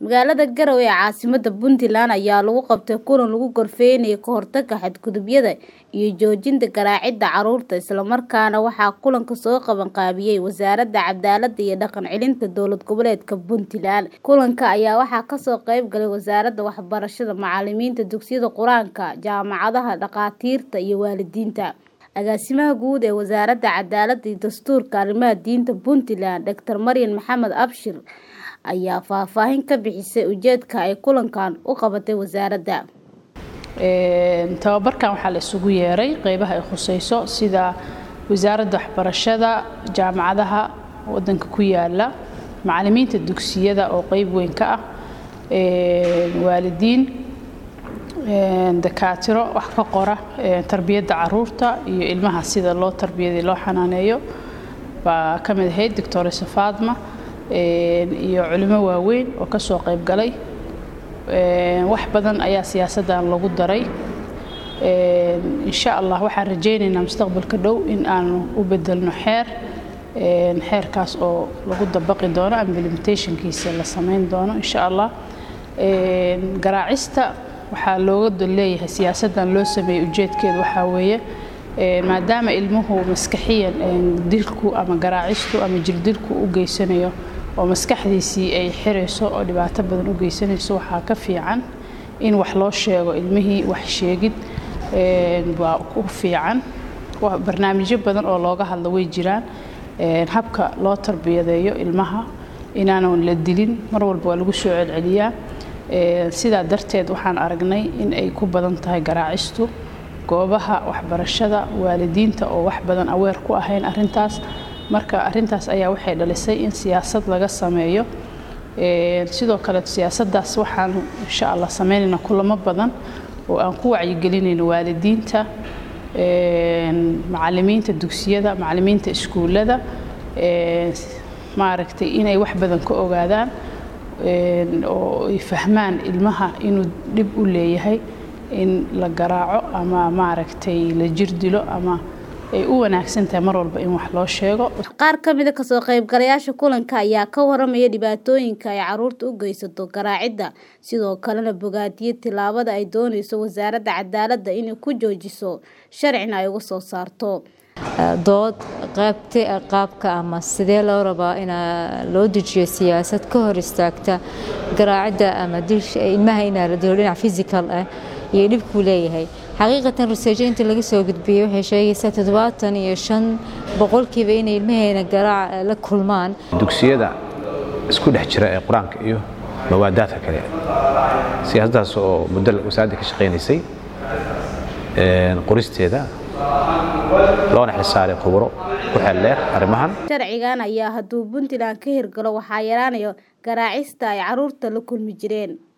magaalada garowe ee caasimada puntland ayaa lagu qabtay kulan lagu gorfeynayay ka hortagga xadgudubyada iyo joojinta garaacidda caruurta islamarkaana waxaa kulanka soo qabanqaabiyey wasaaradda cadaalada iyo dhaqan celinta dowlad goboleedka puntland kulanka ayaa waxaa kasoo qeyb galay wasaaradda waxbarashada macalimiinta dugsiyada qur-aanka jaamacadaha dhakhaatiirta iyo waalidiinta agaasimaha guud ee wasaaradda cadaalada iyo dastuurka arrimaha diinta puntland doctor maryan maxamed abshir ayaa faahfaahin ka bixisay ujeedka ay kulankan u qabatay wasaaradda tababarkan waxaa la isugu yeeray qeybaha ay khuseyso sida wasaaradda waxbarashada jaamacadaha wadanka ku yaala macalimiinta dugsiyada oo qeyb weyn ka ah waalidiin dakaatiro wax ka qora tarbiyadda caruurta iyo ilmaha sida loo tarbiyada loo xanaaneeyo baa ka mid ahayd doctoresa faadma iyo culimo waaweyn oo kasoo qeyb galay wax badan ayaa siyaasaddan lagu daray insha allah waxaan rajaynaynaa mustaqbalka dhow in aanu u bedelno xeer xeerkaas oo lagu dabaqi doono implementationkiisa la samayn doono insha allah garaacista waxaa looga leeyahay siyaasaddan loo sameeyey ujeedkeedu waxaa weeye maadaama ilmuhu maskaxiyan dilku ama garaacistu ama jirdilku u geysanayo oo maskaxdiisii ay xirayso oo dhibaato badan u geysanayso waxaa ka fiican in wax loo sheego ilmihii wax sheegid waa ku fiican barnaamijyo badan oo looga hadlo way jiraan habka loo tarbiyadeeyo ilmaha inaanan la dilin mar walba waa lagu soo celceliyaa sidaa darteed waxaan aragnay in ay ku badan tahay garaacistu goobaha waxbarashada waalidiinta oo wax badan aweer ku ahayn arintaas marka arintaas ayaa waxay dhalisay in siyaasad laga sameeyo sidoo kale siyaasadaas waxaan insha allah sameynayna kulamo badan oo aan ku wacyigelinayno waalidiinta macalimiinta dugsiyada macalimiinta iskuullada maaragtay inay wax badan ka ogaadaan oo ay fahmaan ilmaha inuu dhib u leeyahay in la garaaco ama maaragtay la jirdilo ama ay u wanaagsan tahay mar walba in wax loo sheego qaar ka mida kasoo qaybgalayaasha kulanka ayaa ka waramaya dhibaatooyinka ay caruurta u geysato garaacidda sidoo kalena bogaadiyey tilaabada ay dooneyso wasaaradda cadaaladda inay ku joojiso sharcina ay uga soo saarto dood qaabka ama sidee loo rabaa in loo dejiyo siyaasad ka hor istaagta garaacidda ama ilmaha inaa la dilo dhinac physical ah iyo dhibkuu leeyahay xaqiiqatan ruseejo inta laga soo gudbiyey waxay sheegaysaa toddobaatan iyo shan boqolkiiba inay ilmaheena garaac la kulmaan dugsiyada isku dhex jira ee qur-aanka iyo mawaadaadka kale siyaasaddaas oo muddo wasaaradda ka shaqaynaysay qoristeeda loona xilsaaray khuburo ku xeeldheer arrimahan sharcigan ayaa hadduu puntland ka hirgalo waxaa yaraanayo garaacista ay caruurta la kulmi jireen